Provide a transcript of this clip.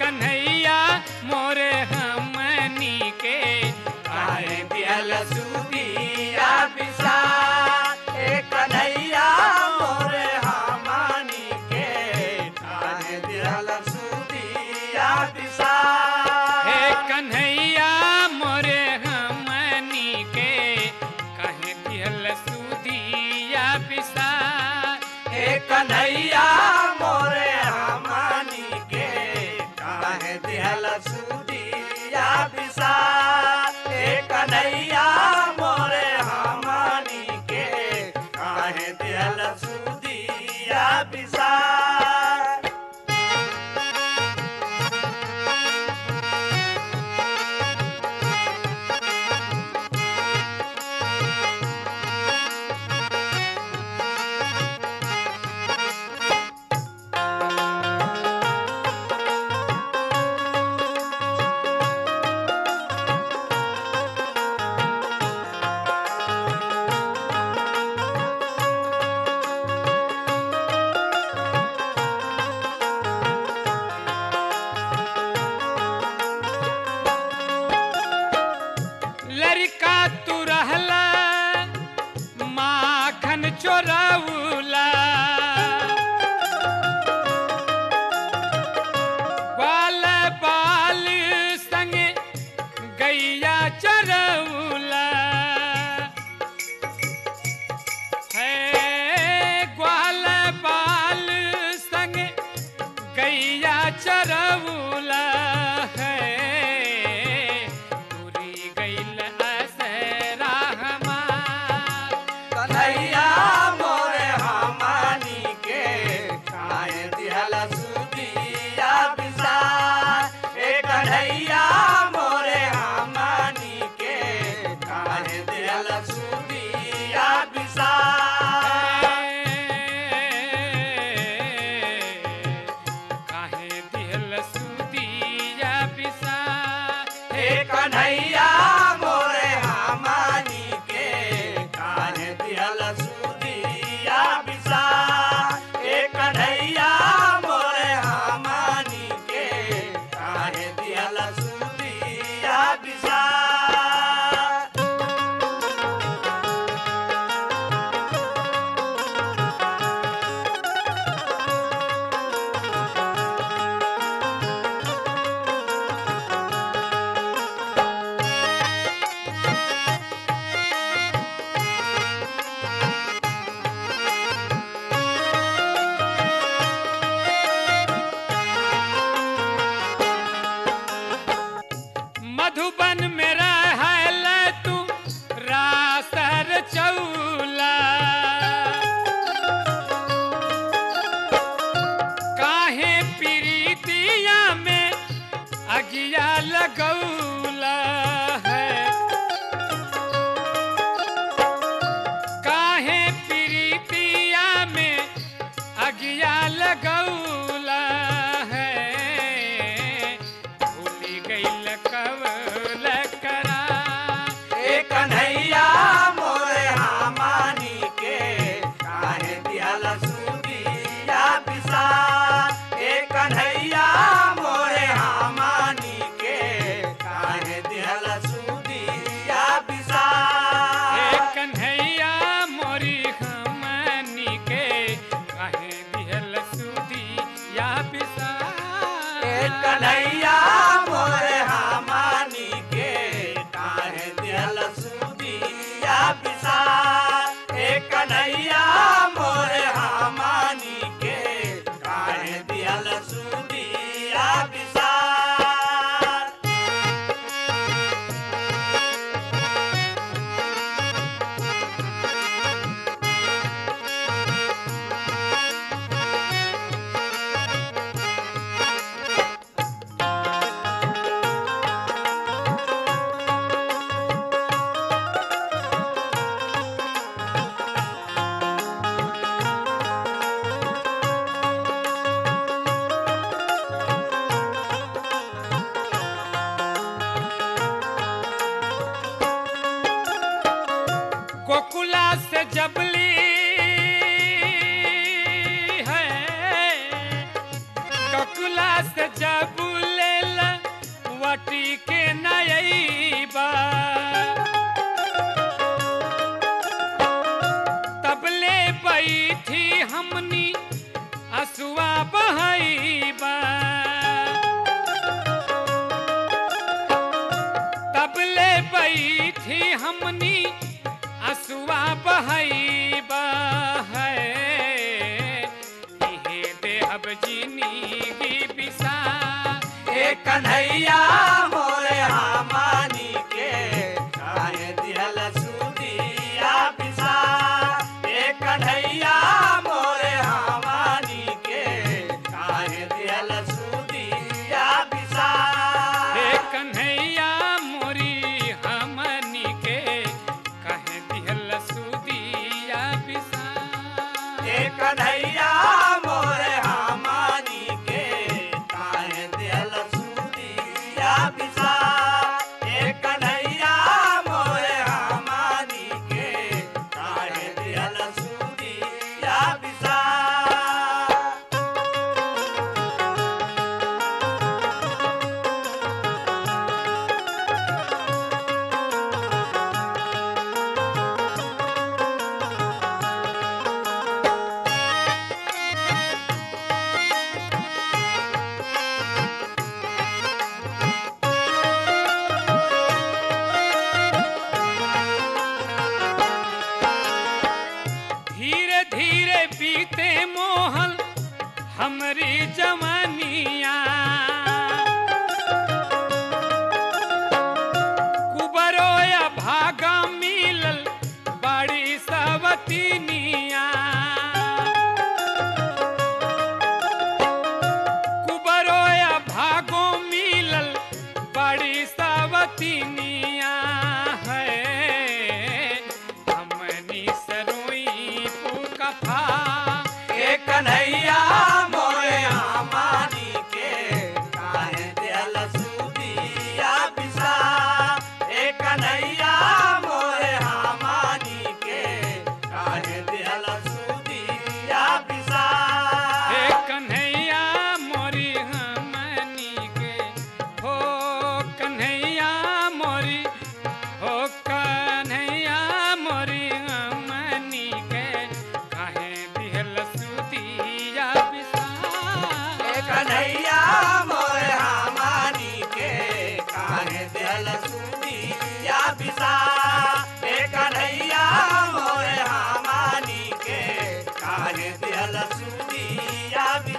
कन्हैया मोरे हमनी के काहे दिहल सुदिया पिसा ए कन्हैया मोरे हमानी के काहे दिहल सुदिया पिसा हे कन्हैया मोरे हमनी के कहे दिहल सुदिया पिसा ए कन्हैया मोरे हमानी के काहे दिहल सुदिया पिसा ए कन्हैया मोरे हमानी के काहे दिहल सुदिया पिसा लड़का तू रहला माखन चोरौला बाल बाल संग गैया चरौला है ग्वाल बाल संग गैया चरौला है तुरी गैल असरा हमार कन्हैया मोरे हमानी के काहे दिहल सुदिया पिसा ए कन्हैया मोरे हमानी के काहे दिहल सुदिया पिसा काहे दिहल सुदिया पिसा ए कन्हैया मोरे हमानी के काहे दिहल सुदिया पिसा ए कन्हैया मोरे हमानी के काहे दिहल सुदिया पिसा मधुबन में रहल तू रासर चौला काहे प्रीतिया में अगिया लगौला है काहे प्रीतिया में अगिया लगौला है भूली गईल कवल करा ए कन्हैया मोरे हमानी के काहे दिहल सुदिया पिसा ए कन्हैया मोरे हमानी के काहे दिहल सुदिया पिसा हे कन्हैया मोरी हमनी के कहे दिहल सुदी या पिसा ए कन्हैया मोरे हमानी के काहे दिहल सुदिया पिसा ए कन्हैया मोरे हमानी के काहे दिहल सुदिया पिसा गोकुला से जबली है गोकुला से जबले असुआ बहैबा तबले बैठी हमनी असुआ बहैबा है इहे देहब जिंदगी बिसा ए कन्हैया मोरे हमानी के काहे दिहल सुदिया पिसा ए कन्हैया मोरे हमानी के काहे दिहल सुदिया पिसा हे कन्हैया मोरी हमनी के कहे दिहल सुदिया बिसा ए कन्हैया मोरे हमानी के काहे दिहल सुदिया पिसा ए कन्हैया मोरे हमानी के काहे दिहल सुदिया पिसा धीरे धीरे बीते मोहल हमरी जवानिया कुबरो या भागा मिलल बड़ी सवतीनिया कुबरो या भागो मिलल बड़ी सवतीनिया है हमनी सरोई पुकफा ए कन्हैया मोरे हमानी के काहे दिहल सुदिया पिसा ए कन्हैया मोरे हमानी के काहे दिहल सुदिया पिसा हे कन्हैया मोरी हमनी के हो कन्हैया मोरी हो कन्हैया मोरी हमनी के काहे दिहल सुदिया बिसा ए कन्हैया मोरे हमानी के काहे दिहल सुदिया पिसा ए कन्हैया मोरे हमानी के काहे दिहल सुदिया पिसा